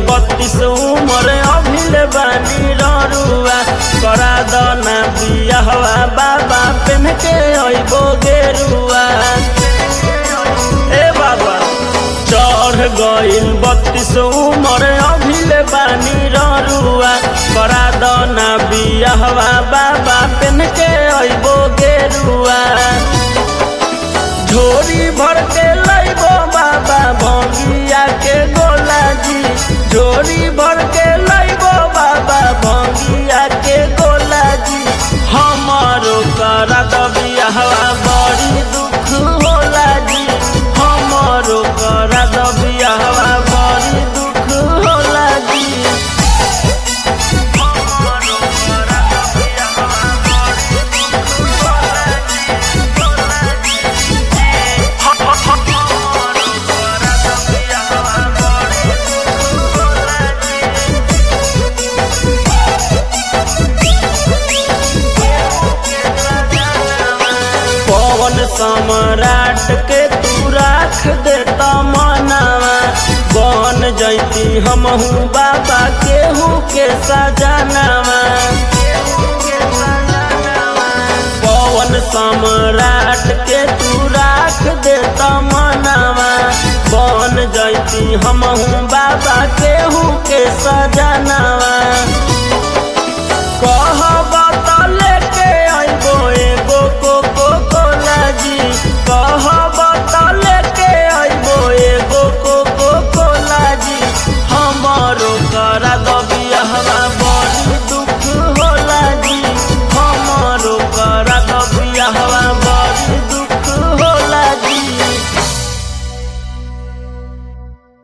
बत्तीस उम्र अभिल बानी ररुआ करा दना बियाहवा बाबा पेन के अइबो गेरुआ ए बाबा चढ़ गइल बत्तीस उम्र अभिल बानी ररुआ करा दना बियाहवा बाबा पेन के अइबो गेरुआ झोरी भर के लइबो बाबा भंगिया के गोला जी झोरी भर के लइबो बाबा भंगिया के गोला जी हमारो करा दबियाहवा बड़ी दुख होला जी हमारो करा दबियाहवा बड़ी दुख होला जी हमारो करा दबियाहवा बड़ी दुख होला जी होला जी पवन सम्राट के तू राख देता मनावा बन जैती हमहू बाबा केहू के सजनावा पवन सम्राट के तू राख देता मनावा बन जैती हमहू बाबा केहू के सजनावा